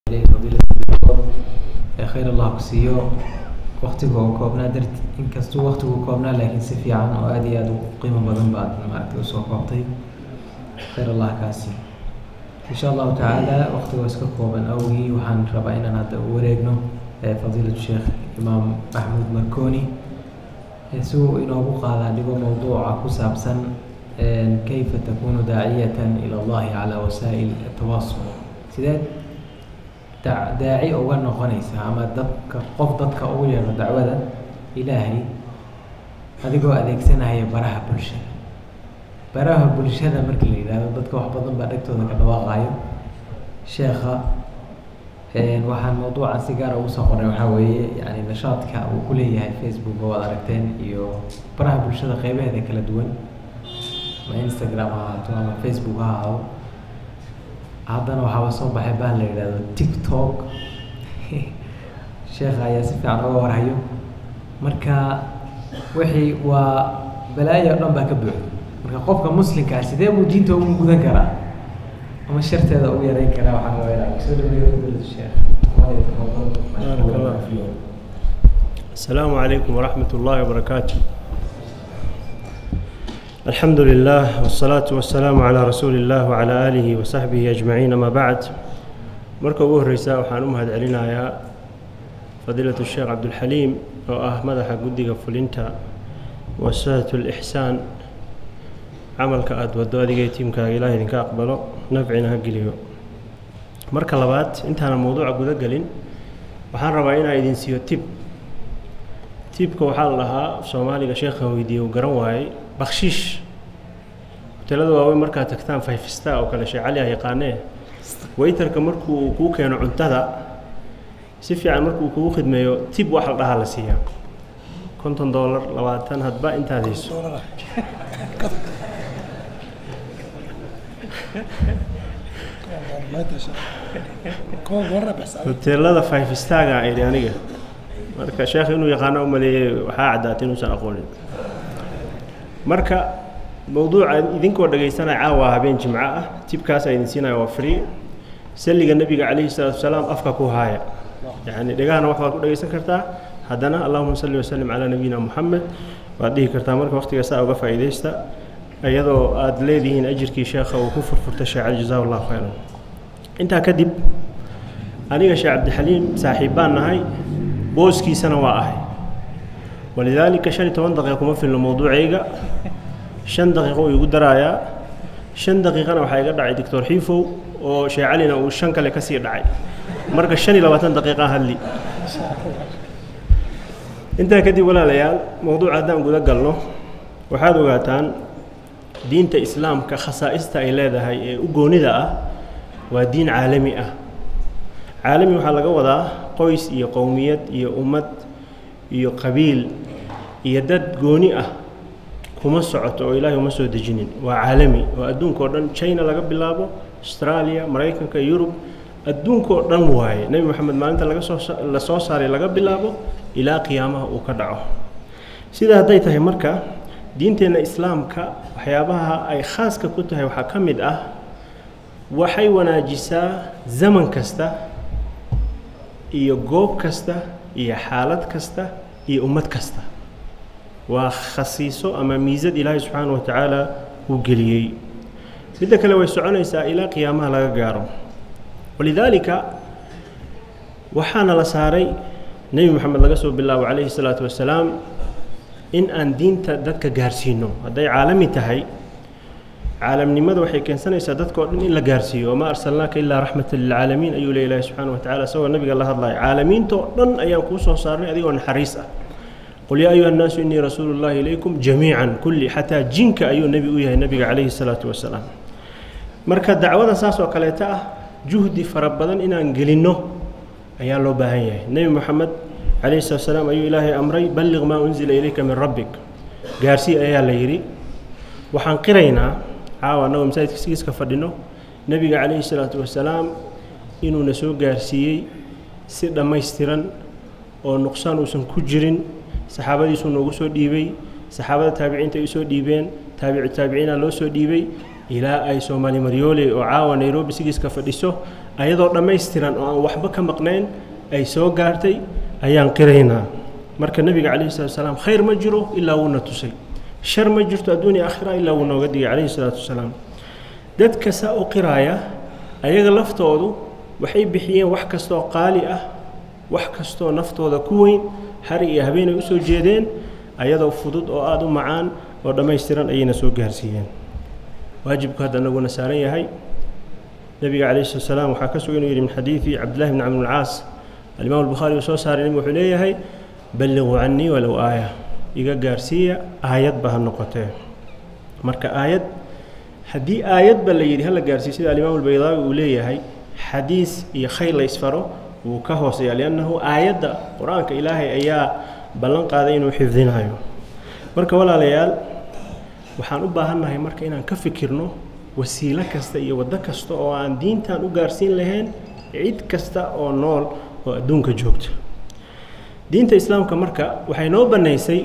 khayr allah ku siiyo waktiga oo koobnaa darti inkastuu waktigu koobnaa laakiin si fiican oo aada iyo aada u qiimo badan baad maaragtay usoo koobtay khayr allah kaasi insha allahu tacaala waktigoo iska kooban awgii waxaan rabaa inaan hadda u wareegno fadiilatu sheekh imaam maxmuud marconi si uu inoogu qaadaa dhigo mowduuca ku saabsan kayfa takunu daaciyatan ila allahi calaa wasaa'il atawaasul sideed da daaci uga noqonaysa ama dadka qof dadka ugu yeero dacwada ilaahay adigoo adeegsanaya baraha bulshada baraha bulshada markii la yidhaahdo dadka wax badan baa dhegtooda ka dhawaaqayo sheekha waxaan mawduucan si gaara ugu soo qoray waxaa weeye yani nashaadka uu ku leeyahay facebook oo ad aragteen iyo baraha bulshada qeybaheeda kala duwan ama instagram ha ahaato ama facebook ha ahaado haddana waxaaba soo baxay baan la yidhahdo tiktok sheekha ayaa si fiican uga warhayo marka wixii waa balaayo o dhan baa ka buuxda marka qofka muslimkaa sidee buu diinta ugu gudan karaa ama sharteeda ugu yareyn karaa waxaan rabaa inaan kusoo dhaweeyo fadilatu sheekh بارك الله فيك السلام عليكم ورحمة الله وبركاته الحمد لله والصلاة والسلام على رسول الله وعلى آله وصحبه أجمعين ما بعد مركب ugu horeysa waxaan u mahad celinayaa fadiilatu sheekh cabdulxaliim oo ah madaxa guddiga fulinta wasaaatu lixsaan camalka aada wado adigay tiimkaaga ilaah idinka aqbalo nafcina ha geliyo marka labaad intaana mowduuca guda gelin waxaan rabaa inaa idin siiyo tib tibka waxaa la dhahaa soomaaliga sheekhan weydiiyey uu garan waayey bakshiish hotelada waaweyn markaad tagtaan five star oo kale sheekh cali ah yaqaanee waytarka markuu kuu keeno cuntada si fiican markuu kugu khidmeeyo tib wax la dhahaa la siiyaa konton dollar labaatan hadba intaad hayso hoteelada five starga idhi aniga marka sheekh inuu yaqaano umaleeyey waxaa caddaatay inuusan aqoonin marka mowduuca idinkoo dhegaysanaya caawa habeen jimco ah tibkaasa idin siinaya waa free salliga nebiga calayhi salaatu wasalaam afka ku haaya yacni dhegahana wax baad ku dhegaysan kartaa haddana allahuma salli wasalim calaa nabiyina moxamed waad dhihi kartaa marka waqtiga saa uga faa'iidaysta iyadoo aada leedihiin ajirkii sheekha uu ku furfurta sheecel jazaa allahu khayran intaa kadib aniga sheekh cabdixaliim saaxiib baan nahay booskiisana waa ahay walidaalika shan iyo toban daqiiqa kuma filno mowduucayga shan daqiiqo uu igu daraayaa shan daqiiqana waxaa iga dhacay doctor xiifow oo sheekh calina uu shan kale kasii dhacay marka shan iyo labaatan daqiiqa hadli intaa kadib walaalayaal mowduuca haddaan guda galno waxaad ogaataan diinta islaamka khasaa'ista ay leedahay ee u goonida ah waa diin caalami ah caalami waxaa laga wadaa qoys iyo qowmiyad iyo ummad iyo qabiil iyo dad gooni ah kuma socoto oo ilaahay uma soo dejinin waa caalami oo adduunka oo dhan china laga bilaabo australia maraykanka yurub adduunka oo dhan waaye nebi moxamed maalinta laga soo la soo saaray laga bilaabo ilaa qiyaamaha uu ka dhaco sidaa hadday tahay marka diinteenna islaamka waxyaabaha ay khaaska ku tahay waxaa ka mid ah waxay wanaajisaa zaman kasta iyo goob kasta iyo xaalad kasta iyo ummad kasta waa khasiiso ama miisad ilaahay subxaana wa tacaala uu geliyey midda kale way soconaysaa ilaa qiyaamaha laga gaaro walidaalika waxaana la saaray nebi moxamed laga soo bilaabo calayhi salaatu wasalaam in aan diinta dadka gaarsiino hadday caalami tahay caalamnimada waxay keensanaysaa dadka o dhan in la gaarsiiyo wamaa arsalnaaka ilaa raxmatan lilcaalamiin ayuu le ilahi subxana wa tacala isagoo nabiga la hadlaya caalamiinta oo dhan ayaan kuu soo saarnay adigoo naxariis ah qul yaa ayuha annaasu innii rasuulu llahi ilaykum jamiican kulli xataa jinka ayuu nebi u yahay nabiga calayhi salaatu wasalaam marka dacwada saas oo kaleeta ah juhdi fara badan inaan gelinno ayaa loo baahan yahay nebi moxamed calayhi salatu wasalaam ayuu ilaahay amray balliq maa unzila ilayka min rabbik gaarsii ayaa la yidhi waxaan qiraynaa caawa annagoo masaajidka sigiiska fadhino nebiga calayhi salaatu wasalaam inuuna soo gaarsiiyey si dhammaystiran oo nuqsaan uusan ku jirin saxaabadiisuu noogu soo dhiibay saxaabada taabiciinta ay usoo dhiibeen taabicu taabiciina loo soo dhiibay ilaa ay soomaali maryoole oo caawa nairobi sigiiska fadhiso ayadoo dhammaystiran oo aan waxba ka maqnayn ay soo gaartay ayaan qiraynaa marka nebiga calayhi salatu wasalaam khayr ma jiro ilaa wuuna tusay shar ma jirto adduunya aakhira ilaa wuu nooga digay calayhi salaatu wasalaam dadka saa u qiraaya ayaga laftoodu waxay bixiyeen wax kastooo qaali ah wax kastoo naftooda ku weyn hari iyo habeenay usoo jeedeen ayadoo fudud oo aada u macaan oo dhammaystiran ayayna soo gaarsiiyeen waajibku hadda naguna saaran yahay nebiga calayhi salatu wasalaam waxaa ka sugan inuu yidhi min xadiidi cabdillahi bni camr bn caas alimaam albukhaari uu soo saaray nebigu wuxuu leeyahay balliquu cannii walow aaya iga gaarsiiya aayadba ha noqotee marka aayad haddii aayadba la yidhi hala gaarsiiyo sida alimaam albaydaawi uu leeyahay xadiis iyo khayr la ysfaro wuu ka hooseeya liannahu aayadda qur-aanka ilaahay ayaa ballan qaaday inuu xifdinayo marka walaalayaal waxaan u baahannahay marka inaan ka fikirno wasiilo kasta iyo waddo kasta oo aan diintan u gaarsiin lahayn cid kasta oo nool oo adduunka joogta diinta islaamka marka waxay noo bannaysay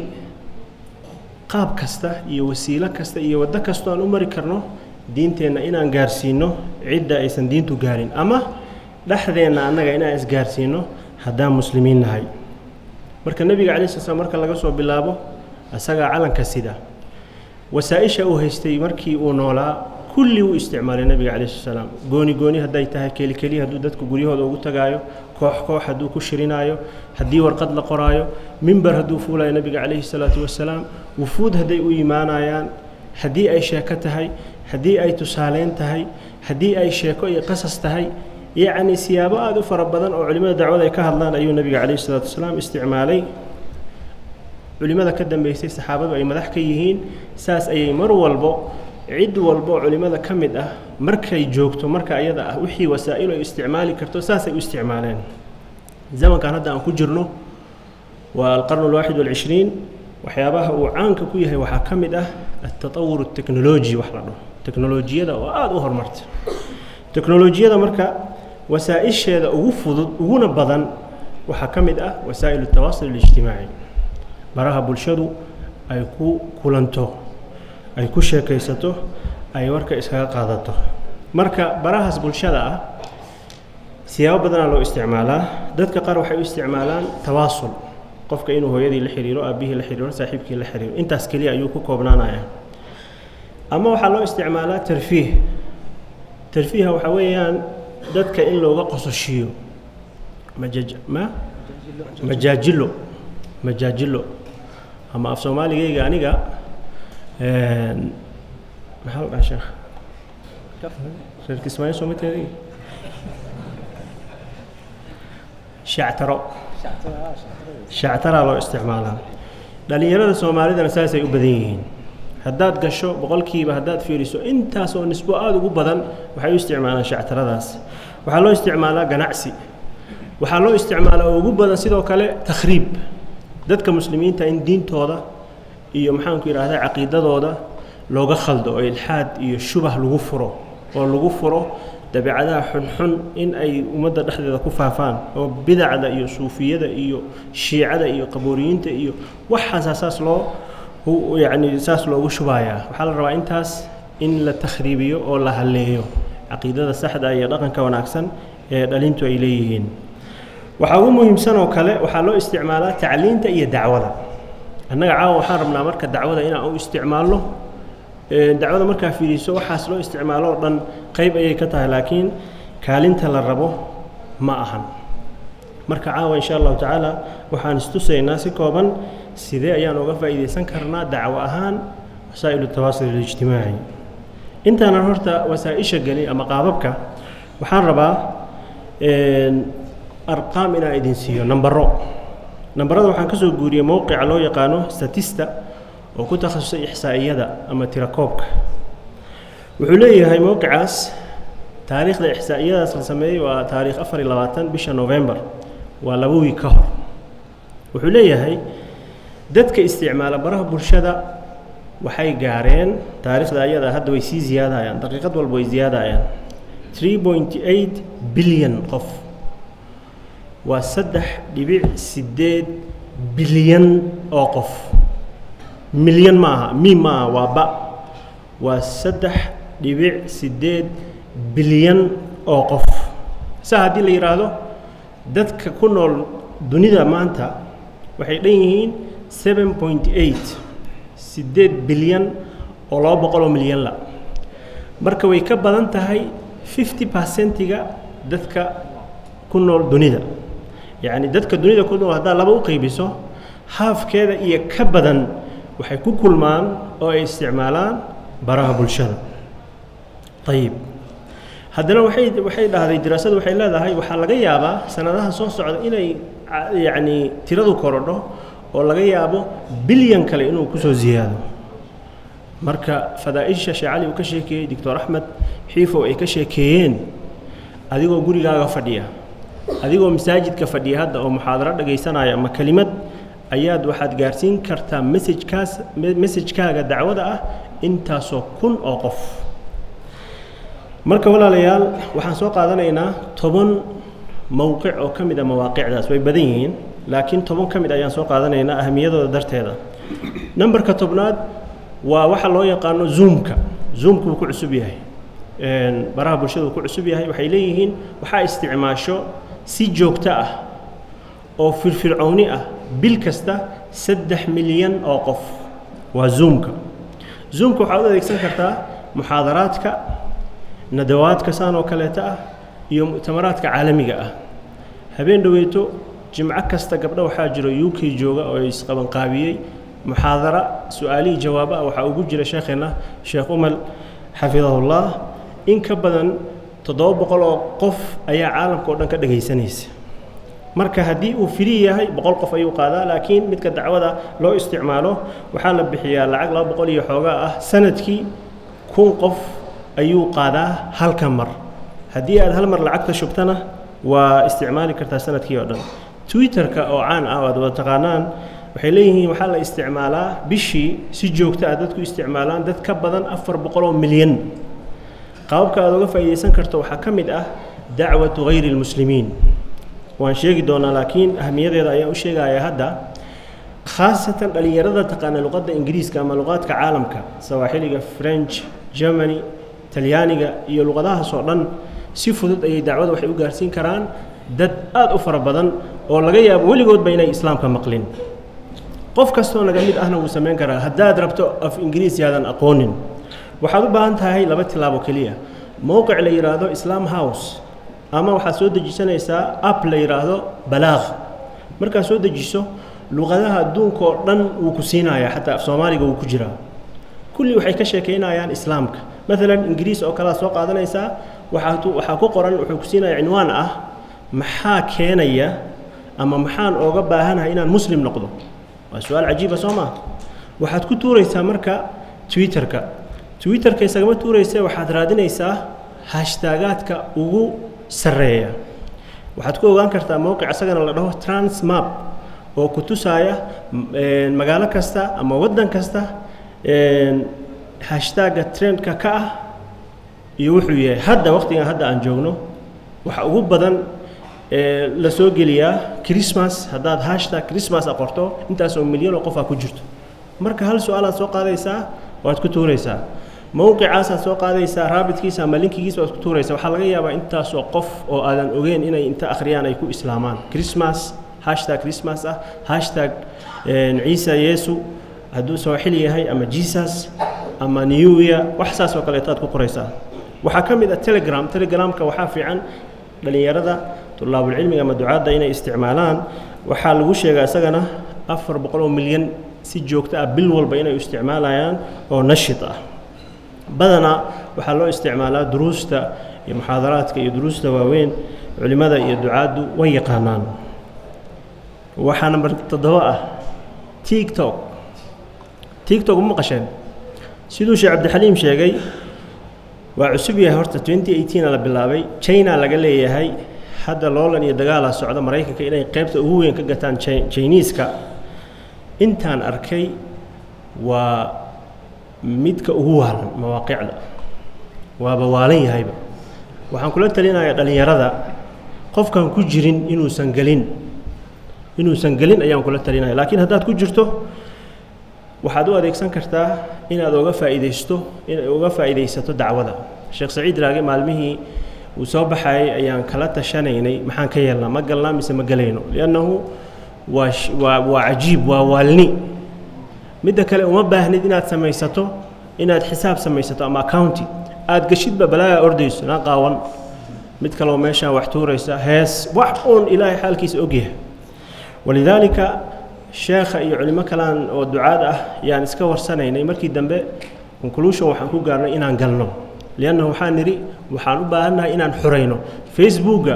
qaab kasta iyo wasiilo kasta iyo waddo kastoo aan u mari karno diinteenna inaan gaarsiino cidda aysan diintu gaarin ama dhexdeenna annaga inaan isgaarsiino haddaan muslimiin nahay marka nebiga calai sla slam marka laga soo bilaabo isagaa calanka sida wasaa-isha uu haystay markii uu noolaa kulli wuu isticmaalay nebiga calai sla salaam gooni gooni hadday tahay keli keliya hadduu dadku guryahooda ugu tagaayo koox koox hadduu ku shirinaayo haddii warqad la qoraayo mimber hadduu fuulayo nebiga calayhi salaatu wasalaam wufuud hadday u imaanayaan haddii ay sheeko tahay haddii ay tusaaleyn tahay haddii ay sheeko iyo qasas tahay yacni siyaabo aada u fara badan oo culimmada dacwada ay ka hadlaan ayuu nebiga calayhi salaatu wasalaam isticmaalay culimmada ka dambeysay saxaabadu ay madax ka yihiin saas ayay mar walbo cid walbo culimmada ka mid ah markay joogto marka ayada ah wixii wasaa'il ay isticmaali karto saasay u isticmaaleen zamankan hadda aan ku jirno waa alqarnu alwaaxid walcishriin waxyaabaha uu caanka ku yahay waxaa ka mid ah altatawur alteknoloji wax la dhaho teknolojiyada oo aada u horumarta teknolojiyada marka wasaa-isheeda ugu fudud uguna badan waxaa ka mid ah wasaa'il altawaasul alijtimaaci baraha bulshadu ay ku kulanto ay ku sheekaysato ay warka iskaga qaadato marka barahaas bulshada ah siyaabo badanaa loo isticmaalaa dadka qaar waxay u isticmaalaan tawaasul qofka inuu hooyadii la xiriiro aabbihii la xiriiro saaxiibkii la xiriiro intaas keliya ayuu ku koobnaanaya ama waxaa loo isticmaalaa tarfiih tarfiiha waxaa weeyaan dadka in looga qososhiyo majaj ma majaajilo majaajilo ama af soomaaligayga aniga maxaa la dhaha sheekh reer kismaayo soo ma teedagi shactaro shactaraa loo isticmaalaa dhalinyarada soomaalidana saasay u badan yihiin haddaad gasho boqolkiiba haddaad fiiriso intaas oo nisbo aada ugu badan waxay u isticmaalaan shactaradaas waxaa loo isticmaalaa ganacsi waxaa loo isticmaalaa oo ugu badan sidoo kale takhriib dadka muslimiinta in diintooda iyo maxaanku yidhaahdaa caqiidadooda looga khaldo oo ilxaad iyo shubah lagu furo oo lagu furo dabeecadaha xunxun in ay ummadda dhexdeeda ku faafaan oo bidacda iyo suufiyada iyo shiicada iyo qabooriyiinta iyo waxaasaa saas loo yacni saas loogu shubayaa waxaa la rabaa intaas in la takhriibiyo oo la halleeyo caqiidada saxda iyo dhaqanka wanaagsan ee dhalintu ay leeyihiin waxaa ugu muhiimsan oo kale waxaa loo isticmaalaa tacliinta iyo dacwada annaga caawa waxaan rabnaa marka dacwada inaan u isticmaalno dacwada markaa fiiriso waxaas loo isticmaalo oo dhan qayb ayay ka tahay laakiin kaalinta la rabo ma ahan marka caawa insha allahu tacaala waxaan istusaynaa si kooban sidee ayaan uga faa'iidaysan karnaa dacwo ahaan wasaa'ilu tawaasul alijtimaaci intaanan horta wasaa-isha gelin ama qaababka waxaan rabaa arqaam inaan idin siiyo nambaro nambarada waxaan ka soo guuriyey mowqica loo yaqaano statista oo ku takhasusay ixsaa'iyada ama tirakoobka wuxuu leeyahay mowqicaas taariikhda ixsaa'iyadaas la sameeyey waa taariikh afar iyo labaatan bisha novembar waa laba wiig ka hor wuxuu leeyahay dadka isticmaala baraha bulshada waxay gaareen taariikhda ayada hadda way sii ziyaadayaan daqiiqad walba way ziyaadayaan three point eight bilyan qof waa saddex dhibic siddeed bilyan oo qof milyan ma aha miim ma aha waa ba waa saddex dhibic siddeed bilyan oo qof saa haddii la yidhaahdo dadka ku nool dunida maanta waxay dhan yihiin seven point eight siddeed bilyan oo laba boqoloo milyan la marka way ka badan tahay fifty percentiga dadka ku nool dunida yacni dadka dunida ku nool haddaad laba u qaybiso haafkeeda iyo ka badan waxay ku kulmaan oo ay isticmaalaan baraha bulshada ayib haddana waxay waxay dhahday diraasadu waxay leedahay waxaa laga yaabaa sanadaha soo socda inay yacni tiradu korodho oo laga yaabo bilyan kale inuu kusoo ziyaado marka fadaaisha sheekh cali uu ka sheekeeyey doctor axmed xiifow ay ka sheekeeyeen adigoo gurigaaga fadhiya adigoo masaajidka fadhiya hadda oo muxaadaro dhagaysanaya ama kelimad ayaad waxaad gaarsiin kartaa messajkaas messajkaaga dacwada ah intaasoo kun oo qof marka walaalayaal waxaan soo qaadanaynaa toban mowqic oo ka mid a mawaaqicdaas way badan yihiin laakiin toban ka mid ayaan soo qaadanaynaa ahamiyadooda darteeda numberka tobnaad waa waxa loo yaqaano zoomka zoomka wuu ku cusub yahay baraha bulshada uu ku cusub yahay waxay leeyihiin waxaa isticmaasho si joogto ah oo firfircooni ah bil kasta saddex milyan oo qof waa zoomka zoomka waxaad u adeegsan kartaa muxaadaraadka nadawaadka saan oo kaleeta ah iyo mu'tamaraadka caalamiga ah habeen dhoweyto jimco kasta gabdho waxaa jiro u k jooga oo isqabanqaabiyey muxaadara su-aalihii jawaabo ah waxaa ugu jira sheekheenna sheekh umal xafidahullah in ka badan toddoba boqol oo qof ayaa caalamka oo dhan ka dhegaysanaysa marka haddii uu firi yahay boqol qof ayuu qaadaa laakiin midka dacwada loo isticmaalo waxaa la bixiyaa lacag laba boqol iyo xoogaa ah sanadkii kun qof ayuu qaadaa halka mar haddii aad hal mar lacagta shubtana waa isticmaali kartaa sanadkii oo dhan twitterka oo caan ah oo aad wada taqaanaan waxay leeyihiin waxaa la isticmaalaa bishii si joogto ah dadku isticmaalaan dad ka badan afar boqoloo milyan qaababka aad uga faa'iidaysan karto waxaa ka mid ah dacwatu hayri lmuslimiin waan sheegi doonaa laakiin ahamiyadeeda ayaan u sheegayaa hadda khaasatan dhallinyarada taqaana luqadda ingiriiska ama luqaadka caalamka sawaaxiliga french germany talyaaniga iyo luqadahaas oo dhan si fudud ayay dacwada waxay u gaarsiin karaan dad aad u fara badan oo laga yaabo weligoodba inay islaamka maqlin qof kastoo naga mid ahna wuu samayn karaa haddaad rabto af ingiriisi aadan aqoonin waxaad u baahan tahay laba tilaabo keliya mowqic la yidhaahdo islam house ama waxaad soo dejisanaysaa app la yidhaahdo balaaq markaad soo dejiso luqadaha adduunka oo dhan wuu ku siinayaa xataa af soomaaliga wuu ku jiraa kulli waxay ka sheekaynayaan islaamka maalan ingiriis oo kalead soo qaadanaysaa waxaa waxaa ku qoran wuxuu ku siinaya cinwaan ah maxaa keenaya ama maxaan ooga baahanahay inaan muslim noqdo waa su-aal cajiiba soo maa waxaad ku tuuraysaa marka twitterka twitterka isagama tuuraysa waxaad raadinaysaa hashtaagaadka ugu sarreeya waxaad ku ogaan kartaa mowqic isagana la dhaho transmap oo ku tusaaya magaalo kasta ama waddan kasta hashtagga trendka ka ah iyo wuxuu yahay hadda waqtigan hadda aan joogno waxa ugu badan la soo geliyaa christmas haddaad hashtag christmas a qorto intaasoo milyan oo qof aa ku jirto marka hal su-aalaad soo qaadaysaa waad ku tuuraysaa mowqicaasaad soo qaadaysaa raabitkiisa ama linkigiisa waad ku tuuraysaa waxaa laga yaabaa intaasoo qof oo aadan ogeyn inay inta akhriyaan ay ku islaamaan christmas hashtag christmas ah hashtag ciisa yeesu hadduu sooxili yahay ama jesus ama new year wax saas oo kaleeto aad ku qoraysaa waxaa ka mid ah telegram telegramka waxaa fiican dhallinyarada tulaabulcilmiga ama ducaadda inay isticmaalaan waxaa lagu sheegaa isagana afar boqol oo milyan si joogto ah bil walba inay isticmaalayaan oo nashid ah badanaa waxaa loo isticmaalaa duruusta iyo muxaadaraadka iyo duruusta waaweyn culimmada iyo ducaaddu way yaqaanaan waxaa namber toddoba ah tiktok tiktok ma maqasheen siduu sheekh cabdixaliim sheegay waa cusub yahay horta twenty eighteena la bilaabay china laga leeyahay hadda loolan iyo dagaalaa socda maraykanka inay qaybta ugu weyn ka gataan chiniiska intaan arkay waa midka ugu waalan mawaaqicda waaba waalan yahayba waxaan kula talinayaa dhallinyarada qofkaan ku jirin inuusan gelin inuusan gelin ayaan kula talinaya laakiin haddaad ku jirto waxaad u adeegsan kartaa inaad oga faa'iidaysto inay uga faa'iidaysato dacwada sheekh saciid raage maalmihii uu soo baxayay ayaan kala tashanaynay maxaan ka yeelnaa ma galnaa mise ma gelayno liannahu waa waa waa cajiib waa waalni midda kale uma baahnid inaad samaysato inaad xisaab samaysato ama accounti aad geshidba balaaga ordayso naa qaawan mid kaleo meeshaan wax tuuraysa hees wax uun ilaahay xaalkiisa ogyahay walidaalika sheekha iyo culimo kalaan oo ducaad ah yaan iska warsanaynay markii dambe conclusion waxaan ku gaarnay inaan galno liannahu waxaan nidhi waxaan u baahannahay inaan xurayno facebooka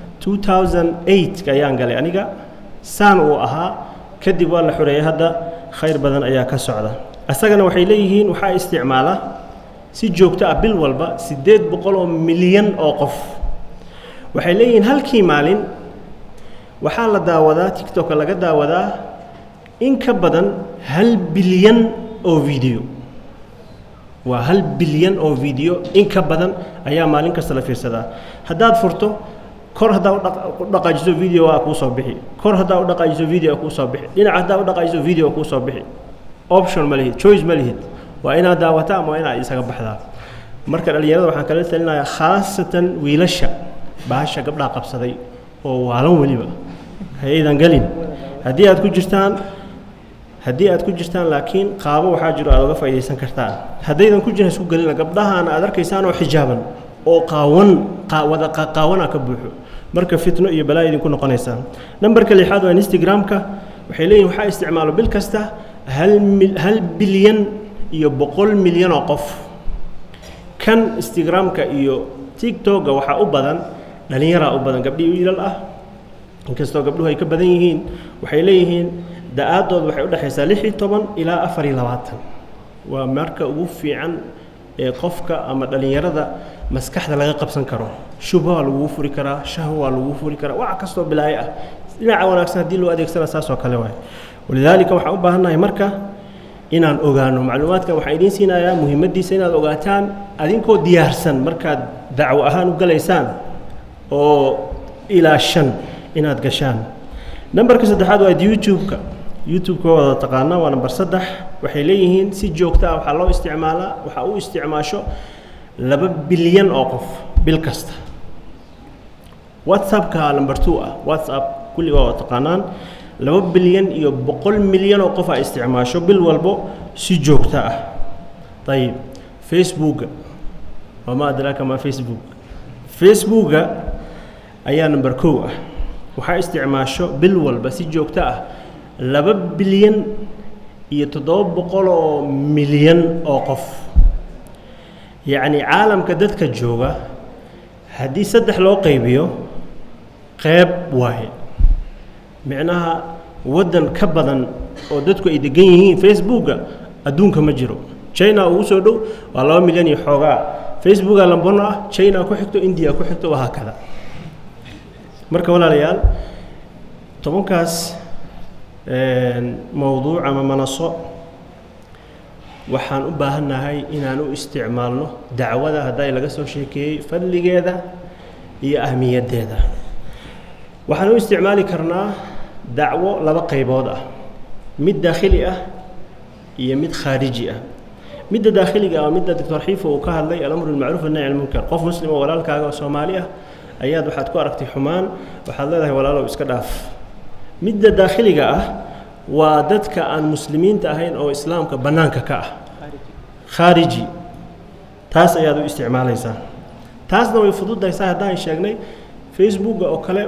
2008 ayaan galay aniga saan uu ahaa kadib waa la xureeyay hadda khayr badan ayaa ka socda isagana waxay leeyihiin waxaa isticmaala si joogto ah bil walba siddeed boqol oo milyan oo qof waxay leeyihiin halkii maalin waxaa la daawadaa tictoka laga daawadaa in ka badan hal bilyan oo video waa hal bilyan oo video in ka badan ayaa maalin kasta la fiirsadaa haddaad furto kor haddaa u dhaqaajiso video waa kuu soo bixi kor haddaa u dhaqaajiso video kuu soo bixi dhinac haddaa u dhaqaajiso video kuu soo bixi option ma lihid choice ma lihid waa inaad daawataa ama waa inaad isaga baxdaa marka dhallinyarada waxaan kala talinayaa khaasatan wiilasha bahasha gabdhaa qabsaday oo waalan weliba hayaydan gelin haddii aad ku jirtaan haddii aad ku jirtaan laakiin qaabo waxaa jiro aad uga faa'iidaysan kartaan haddaydan ku jiran isku gelina gabdhahaana aad arkaysaan oo xijaaban oo qaawan wada qaawana ka buuxo marka fitno iyo balaa idinku noqonaysaan nambarka lixaad waa instagramka waxay leeyihin waxaa isticmaalo bil kasta hal mil hal bilyan iyo boqol milyan oo qof kan instagramka iyo tiktoka waxaa u badan dhallinyaraa u badan gabdhii wiilal ah inkastoo gabdhuhu ay ka badan yihiin waxay leeyihiin da-aadood waxay udhexaysaa lix iyo toban ilaa afar iyo labaatan waa marka ugu fiican ee qofka ama dhallinyarada maskaxda laga qabsan karo shubha waa lagugu furi karaa shahwa waa lagugu furi karaa wax kastoo bilaayo ah dhinaca wanaagsan haddii loo adeegsana saasoo kale waay walidaalika waxaan u baahannahay marka inaan ogaano macluumaadkan waxaan idiin siinayaa muhiimaddiisa inaad ogaataan adinkoo diyaarsan markaad dacwo ahaan u galaysaan oo ilaa shan inaad gashaan nambarka saddexaad waa youtube-ka youtube-ka waa wada taqaanaa waa namber saddex waxay leeyihiin si joogto ah waxaa loo isticmaalaa waxaa u isticmaasho laba bilyan oo qof bil kasta whatsappka number two ah whatsapp kulli waa wada taqaanaan laba bilyan iyo boqol milyan oo qof a isticmaasho bil walbo si joogto ah ayib facebooka wamaa adraaka maa facebook facebooka ayaa number kow ah waxaa isticmaasho bil walba si joogto ah laba bilyan iyo toddoba boqol oo milyan oo qof yacni caalamka dadka jooga haddii saddex loo qaybiyo qeyb waaye micnaha waddan ka badan oo dadku ay degan yihiin facebooka adduunka ma jiro china ugu soo dhow waa laba milyan iyo xoogaa facebooka lambono ah china ku xigto india ku xigto wahaa kada marka walaalayaal tobankaas mowduuc ama manaso waxaan u baahannahay inaan u isticmaalno dacwada hadday laga soo sheekeeyey fadligeeda iyo ahmiyaddeeda waxaan u isticmaali karnaa dacwo laba qaybood ah mid daakhili ah iyo mid khaariji ah midda daakhiliga ah midda doctor xiifo uu ka hadlay alamru bilmacruuf annahy can lmunkar qof muslim oo walaalkaaga oo soomaali ah ayaad waxaad ku aragtay xumaan waxaad leedahay walaalow iska dhaaf midda daakhiliga ah waa dadka aan muslimiinta ahayn oo islaamka bannaanka ka ah khaariji taas ayaad u isticmaalaysaa taasna way fududaysaa haddaan sheegnay facebooka oo kale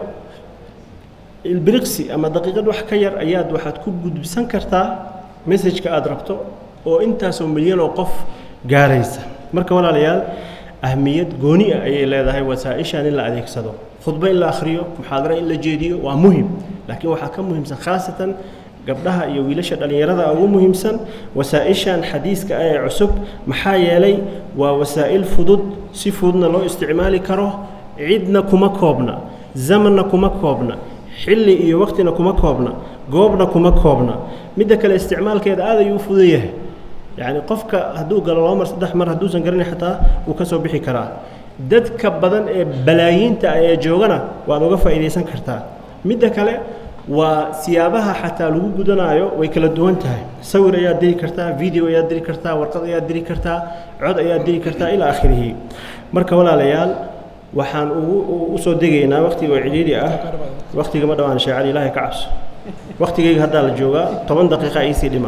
ilbiriqsi ama daqiiqad wax ka yar ayaad waxaad ku gudbisan kartaa messajka aada rabto oo intaasoo milyan oo qof gaaraysa marka walaalayaal ahmiyad gooni ah ayay leedahay wasaa-ishan in la adeegsado khudbo in la akhriyo muxaadaro in la jeediyo waa muhim laakiin waxaa ka muhiimsan khaasatan gabdhaha iyo wiilasha dhallinyarada ugu muhiimsan wasaa-ishan xadiiska ah ee cusub maxaa yeelay waa wasaa'il fudud si fududna loo isticmaali karo cidna kuma koobna zamanna kuma koobna xilli iyo waqtina kuma koobna goobna kuma koobna midda kale isticmaalkeeda aad ayuu u fudan yahay yacni qofka hadduu galo laba mar saddex mar hadduusan garanay xataa wuu ka soo bixi karaa dadka badan ee balaayiinta ah ee joogana waad uga faa'iidaysan kartaa midda kale waa siyaabaha xataa lagu gudanaayo way kala duwan tahay sawir ayaad diri kartaa video ayaad diri kartaa warqad ayaad diri kartaa cod ayaad diri kartaa ilaa akhirihi marka walaalayaal waxaan ugu usoo degaynaa waktiga oo cidhiidhi ah waktiga ma dhawaan sheecali ilaahay ka cabso waktigayga haddaa la joogaa toban daqiiqa iisii dhiman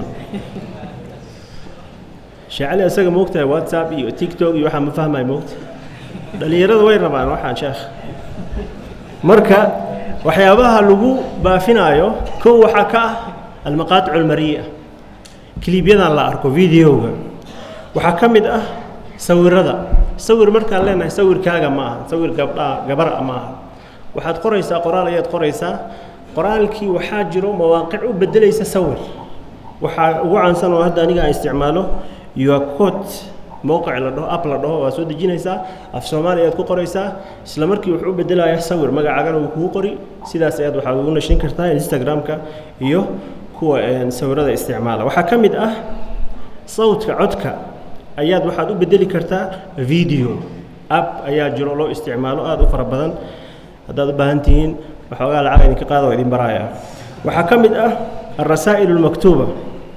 sheecali isaga moogtahay whatsapp iyo tiktok iyo waxaa ma fahmaya moogta dhalinyarada way rabaan waxaan sheekh marka waxyaabaha lagu baafinaayo kow waxaa ka ah almaqaaticu almari'a kilibyadan la arko videoga waxaa ka mid ah sawirada sawir markaan leenahay sawirkaaga ma aha sawir gabdhaa gabara ma aha waxaad qoraysaa qoraal ayaad qoraysaa qoraalkii waxaa jiro mawaaqic u bedelaysa sawir waxaa ugu caansan oo hadda aniga aan isticmaalo yoacot mowqic la dhaho app la dhaho waa soo dejinaysaa af soomaali ayaad ku qoraysaa isla markii wuxuu u bedelayaa sawir magacaagana wuu kugu qori sidaas ayaad waxaad ugu nashin kartaa instagram-ka iyo kuwa sawirada isticmaala waxaa ka mid ah sawdka codka ayaad waxaad u bedeli kartaa video app ayaa jiro loo isticmaalo aada u fara badan haddaad u baahan tihiin waxoogaa lacag idinka qaada oo idin baraaya waxaa ka mid ah alrasaa'il almaktuuba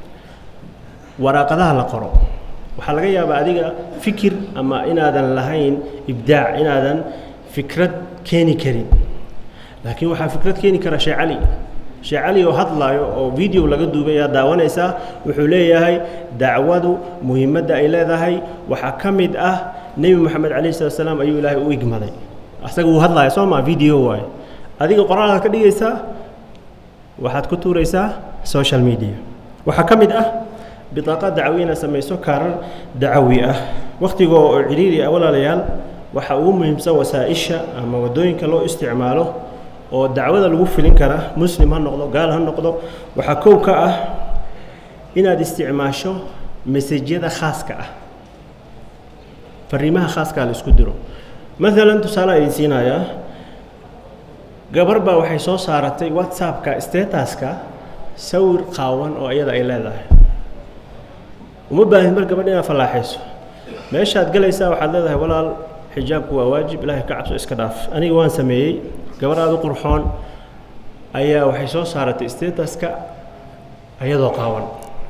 waraaqadaha la qoro waxaa laga yaabaa adiga fikir ama inaadan lahayn ibdaac inaadan fikrad keeni karin laakiin waxaa fikrad keeni kara shee cali shee cali oo hadlaayo oo video laga duubay ayaa daawanaysaa wuxuu leeyahay dacwadu muhiimadda ay leedahay waxaa ka mid ah nebi moxamed calayhi salatu salaam ayuu ilaahay u igmaday asaga wuu hadlaaya soo maa video waaye adiga qoraalaad ka dhigaysaa waxaad ku tuuraysaa social media waxaa ka mid ah biطaaqa dacwi inaad samayso kaarar dacawi ah wakhtigoo oo cidhiiri ah walaalayaal waxaa ugu muhiimsan wasaa-isha ama waddooyinka loo isticmaalo oo dacwada lagu filin kara muslim ha noqdo gaal ha noqdo waxaa kow ka ah inaad isticmaasho mesajyada khaaska ah fariimaha khaaskaa la isku diro maalan tusaale idin siinayaa gabar baa waxay soo saaratay whatsappka stataska sawir qaawan oo iyada ay leedahay uma baahid mar gabadh inaad fallaaxayso meeshaad galaysaa waxaad leedahay walaal xijaabku waa waajib ilaahay ka cabso iska dhaaf aniga waan sameeyey gabar aada u qurxoon ayaa waxay soo saaratay stataska iyadoo qaawan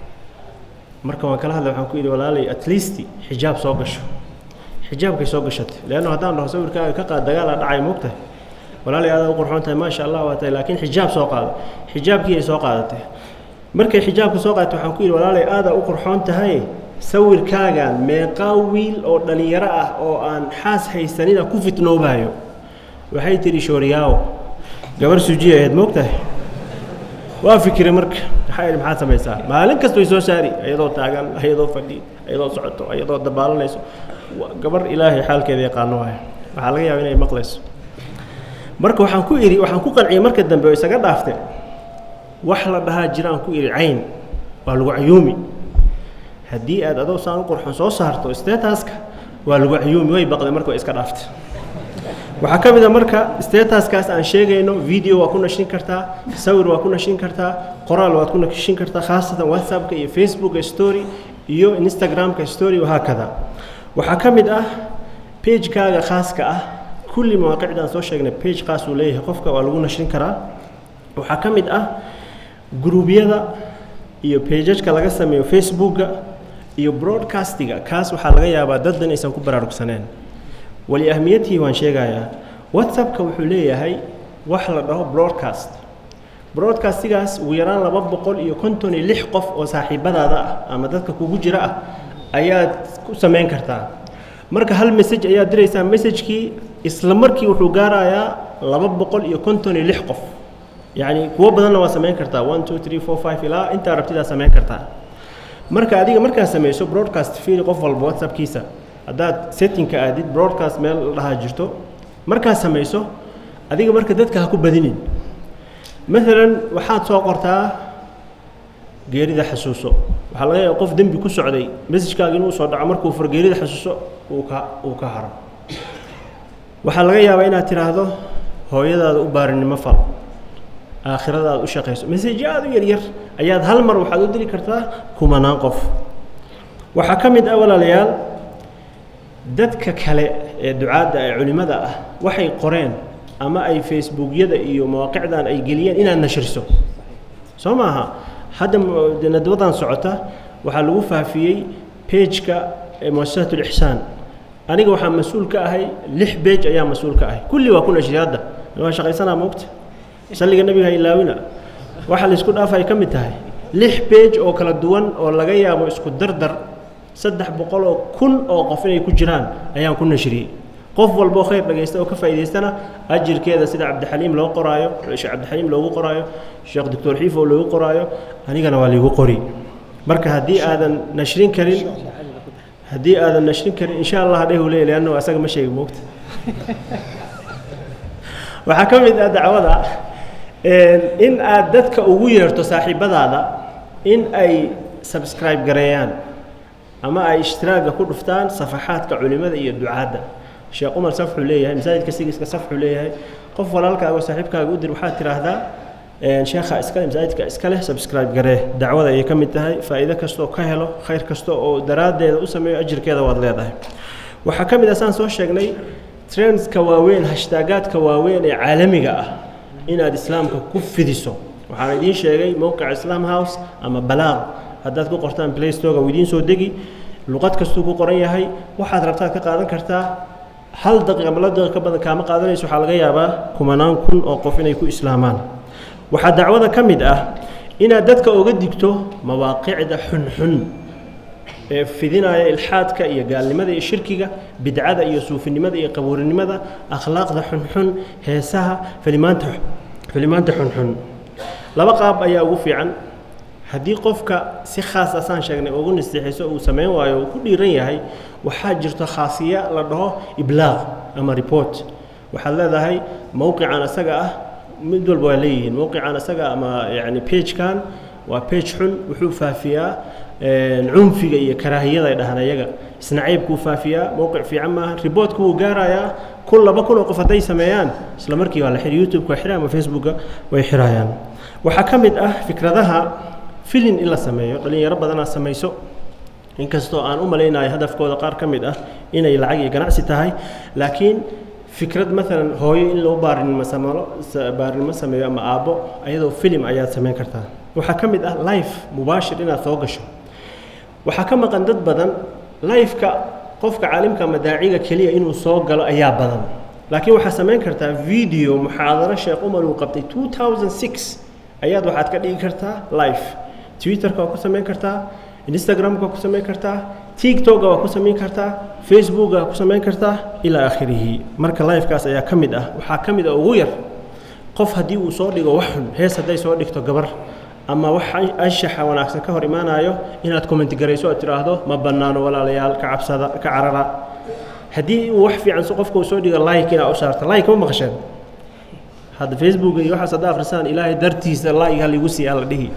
marka waan kala hadlay waxaan ku yidhi walaalay at least xijaab soo gasho xijaabkay soo gashatay leanna haddaan dhaho sawirkaaga ka qaad dagaal aa dhacay moogtahay walaalay aada u qurxoon tahay maasha allah waa tahay laakiin xijaab soo qaado xijaabkii ay soo qaadatay markay xijaabka soo qaadatay waxaan ku yidhi walaalay aada u qurxoon tahay sawirkaagan meeqaa wiil oo dhallinyaro ah oo aan xaas haysanina ku fitnoobaayo waxay tidhi shooriyaawo gabar sujiya ahayd moogtahay waa fikiray marka maxaa yidhi maxaad samaysaa maalin kasta way soo saari iyadoo taagan iyadoo fadhi iyadoo socoto iyadoo dabaalanayso gabar ilaahay xaalkeeda yaqaano waay waxaa laga yaaba inay maqlayso marka waxaan ku idhi waxaan ku qanciyey marka dambe oo isaga dhaafte wax la dhahaa jiraan ku idhi cayn waa lagu cayuumi haddii aad adoo saan u qurxon soo saarto stataska waa lagu cayuumi way baqday marka way iska dhaaftay waxaa ka mid a marka stataskaas aan sheegayno video waa ku nashin kartaa sawir waa ku nashin kartaa qoraal waad ku nashin kartaa khaasatan whatsappka iyo facebooka story iyo instagramka story wahaakada waxaa ka mid ah pagekaaga khaaska ah kulli mawaaqicdaan soo sheegnay page khaas uu leeyahay qofka waa lagu nashin karaa waxaa ka mid ah gruubyada iyo pagajka laga sameeyo facebooka iyo broadcastiga kaas waxaa laga yaabaa daddan aysan ku baraarugsaneen wali ahmiyadtii waan sheegayaa whatsappka wuxuu leeyahay wax la dhaho broadcast broadcastigaas ugu yaraan laba boqol iyo konton iyo lix qof oo saaxiibadaada ah ama dadka kugu jira ah ayaad ku samayn kartaa marka hal message ayaad diraysaa messagekii isla markii wuxuu gaarayaa laba boqol iyo konton iyo lix qof yacni kuwo badanna waa samayn kartaa one two three four five ilaa intaa rabtidaa samayn kartaa marka adiga markaad samayso broadcast fiiri qof walba whatsappkiisa haddaad settingka aadid broadcast meel la dhahaa jirto markaad samayso adiga marka dadka ha ku badinin maalan waxaad soo qortaa geerida xasuuso waxaa laga yaaba qof dembi ku socday messajkaaga inuu soo dhaco markuu fur geerida xasuuso uu ka uu ka haro waxaa laga yaabaa inaad tidhaahdo hooyadaada u baarinimo fal aakhirada aad u shaqayso messajyo aada u yaryar ayaad hal mar waxaad u diri kartaa kumanaan qof waxaa ka mid ah walaalayaal dadka kale ee ducaadda ee culimmada ah waxay qoreen ama ay facebookyada iyo mawaaqicdan ay geliyeen inaad nashriso soo maaha hadda nadwadan socota waxaa lagu faafiyey pageka muasasat ulixsaan aniga waxaa mas-uul ka ahay lix beej ayaa mas-uul ka ahay kulli waa ku nashriya hadda waa shaqaysanaa moogta salliga nebiga ilaawina waxa laysku dhaaf ay ka mid tahay lix beej oo kala duwan oo laga yaabo isku dardar saddex boqol oo kun oo qof inay ku jiraan ayaan ku nashriyey qof walboo khayr dhagaysta oo ka faa'idaystana ajirkeeda sida cabdixaliim loo qoraayo sheekh cabdixaliim loogu qoraayo sheekh doctor xiifo loogu qoraayo anigana waa liigu qori marka haddii aadan nashrin karin haddii aadan nashrin karin insha allah dheh uu leeyahy leanno asaga ma sheegi moogta waxaa ka mid ah dacwada in aad dadka ugu yeerto saaxiibadaada in ay subscribe gareeyaan ama ay ishtiraaga ku dhuftaan safaxaadka culimada iyo ducaadda sheekh umar safxuu leeyahay masaajidka sigiska safxuu leeyahay qof walaalkaaga oo saaxiibkaaga u dir waxaad tiraahdaa sheekha iskale masaajidka iska leh subscribe garee dacwada ayay ka mid tahay faa'iido kastoo ka helo khayr kasta oo daraaddeeda u sameeyo ajirkeeda waad leedahay waxaa ka mid ah saan soo sheegnay trendska waaweyn hashtaagaadka waaweyn ee caalamiga ah inaad islaamka ku fidiso waxaan idiin sheegay mowqica islam house ama balaaq haddaad ku qortaan play storega uu idiin soo degi luqad kastuu ku qoran yahay waxaad rabtaad ka qaadan kartaa hal daqiiq ama laba daqiiq ka badan kaama qaadanayso waxaa laga yaabaa kumanaan kun oo qof inay ku islaamaan waxaa dacwada ka mid ah inaad dadka oga digto mawaaqicda xunxun ee fidinaya ilxaadka iyo gaalnimada iyo shirkiga bidcada iyo suufinimada iyo qabuurinimada akhlaaqda xunxun heesaha filimaanta filimaanta xunxun laba qaab ayaa ugu fiican haddii qofka si khaas ah saan sheegnay ugu nasteexayso uu samayn waayo uu ku dhiiran yahay waxaa jirto khaasiya la dhaho iblaaq ama report waxaad leedahay mowqican isaga ah mid walba waa leeyihiin mowqican isaga ama yani pagekan waa page xun wuxuu faafiyaa cunfiga iyo karaahiyada ay dhahaan ayaga isnacaybkuu faafiyaa mowqic fiican maaha riboortka wuu gaarayaa kun laba kun oo qof hadday sameeyaan isla markii waa la xiri youtube-ka waa xira ama facebooka way xirayaan waxaa ka mid ah fikradaha filin in la sameeyo dhalinyaro badanaa samayso inkastoo aan u malaynayo hadafkooda qaar ka mid ah inay lacag iyo ganacsi tahay laakiin fikrad maalan hooyo in loo baarinimo samalo baarinimo sameeyo ama aabbo ayadoo filim ayaad samayn kartaa waxaa ka mid ah life mubaashir inaad soo gasho waxaa ka maqan dad badan lifeka qofka caalimka ama daaciga keliya inuu soo galo ayaa badan laakiin waxaad samayn kartaa video muxaadaro sheekh umar uu qabtay two thousand six ayaad waxaad ka dhigi kartaa life twitterka waa ku samayn kartaa instagramka waa ku samayn kartaa tiktoka waa ku samayn kartaa facebooka waa ku samayn kartaa ilaa aakhirihi marka lifekaas ayaa ka mid ah waxaa ka mid ah ugu yar qof haddii uu soo dhigo wax xun hees hadday soo dhigto gabar ama wax anshaxa wanaagsan ka hor imaanayo inaad comment garayso aad tidhaahdo ma bannaano walaalayaal ka cabsada ka carara haddii uu wax fiican qofka uu soo dhigo like inaad u saarto like ma maqasheen hadda facebook iyo waxaas hadda akhrisaan ilaahay dartiisa like haligu siiyaa la dhihi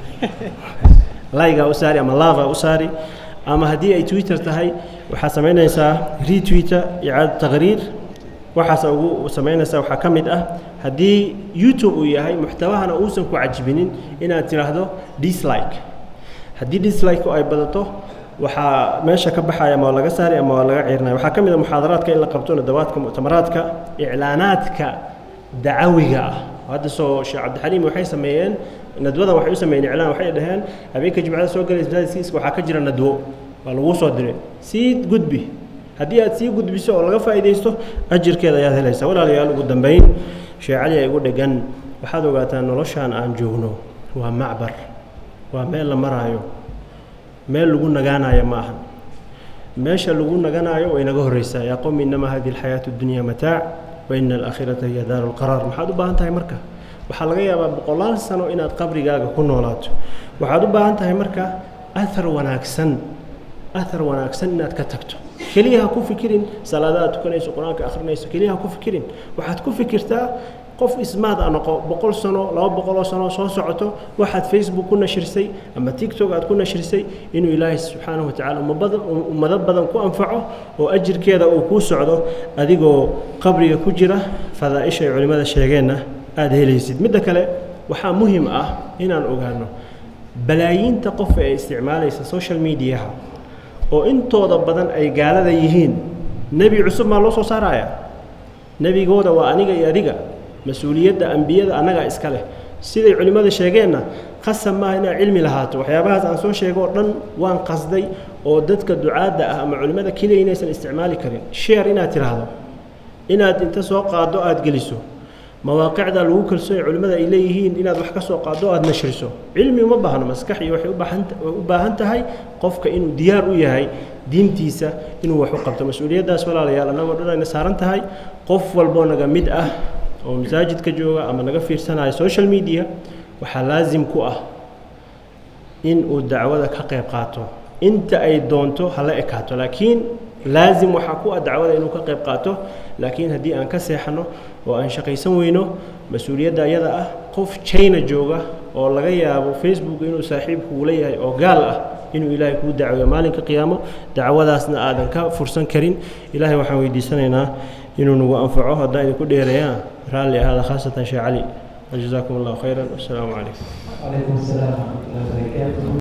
like-aa u saari ama lava u saari ama haddii ay twitter tahay waxaad samaynaysaa retwitter icaada taqriir waxaas ugu samaynaysaa waxaa ka mid ah haddii youtube uu yahay muxtawahana uusan ku cajibinin inaad tidhaahdo dislike haddii dislike ay badato waxaa meesha ka baxaya ama waa laga saari ama waa laga ciirinaya waxaa ka mid a muxaadaraadka in la qabto nadawaadka muctamaraadka iclaanaadka dacawiga ah hadda soo sheekh cabdixaliim waxay sameeyeen nadwadan waxay u sameeyeen iclaan waxay dhaheen habeenka jimcada soo galaysa masaajidkiiska waxaa ka jira nadwo waa laguu soo diray sii gudbi haddii aad sii gudbiso oo laga faa'iidaysto ajirkeeda ayaad helaysaa walaalayaal ugu dambayn sheekh cali ay ugu dhegan waxaad ogaataa noloshaan aan joogno waa macbar waa meel la maraayo meel lagu nagaanayo ma ahan meesha lagu naganaayo way naga horreysaa yaa qowmi innamaa hadihi alxayaatu dunya mataac wa ina alaakhirata hiya daaru lqaraar maxaad u baahan tahay marka waxaa laga yaabaa boqolaal sano inaad qabrigaaga ku noolaato waxaad u baahan tahay marka ahar wanaagsan ahar wanaagsan inaad ka tagto keliya ha ku fikirin salaadaad tukanayso qur-aanka akhrinayso keliya ha ku fikirin waxaad ku fikirtaa qof ismaad a noqo boqol sano laba boqoloo sano soo socoto waxaad facebook ku nashirsay ama tiktok aad ku nashirsay inuu ilaahay subxaanahu watacaala umabada ummado badan ku anfaco oo ajirkeeda uu kuu socdo adigoo qabriga ku jira fadaa'isha ay culimmada sheegeenna aada helaysid midda kale waxaa muhim ah inaan ogaano balaayiinta qof ee isticmaalaysa social mediaha oo intooda badan ay gaalada yihiin nebi cusub maa loo soo saaraya nebigooda waa aniga iyo adiga mas-uuliyadda ambiyada annagaa iska leh siday culimmada sheegeenna qasab maaha inaad cilmi lahaato waxyaabahaas aan soo sheego oo dhan waan qasday oo dadka ducaadda ah ama culimmada keliya inaysan isticmaali karin sheer inaad tiraahdo inaad inta soo qaado aada geliso mawaaqicda lagu kalsoonya culimmada ay leeyihiin inaad wax ka soo qaado o aada nashriso cilmi uma baahno maskax iyo waxay ubaahanta u baahan tahay qofka inuu diyaar u yahay diintiisa inuu wax u qabto mas-uuliyaddaas walaalayaal annagoo dhan ayna saaran tahay qof walboo naga mid ah oo masaajidka jooga ama naga fiirsanaya social media waxaa laasim ku ah in uu dacwada ka qayb qaato inta ay doonto hala ekaato laakiin laasim waxaa ku ah dacwada inuu ka qayb qaato laakiin haddii aan ka seexano oo aan shaqaysan weyno mas-uuliyadda ayada ah qof china jooga oo laga yaabo facebook inuu saaxiibku leeyahay oo gaal ah inuu ilaahay kuu dacweeyo maalinka qiyaamo dacwadaasna aadan ka fursan karin ilaahay waxaan weydiisanaynaa inuu nagu anfaco haddaan idinku dheereeyaan raalli ahaada khaasatan sheekh cali wajazaakum allahu khayran wassalaamu calaykum وعليكم السلام ورحمة الله وبركاته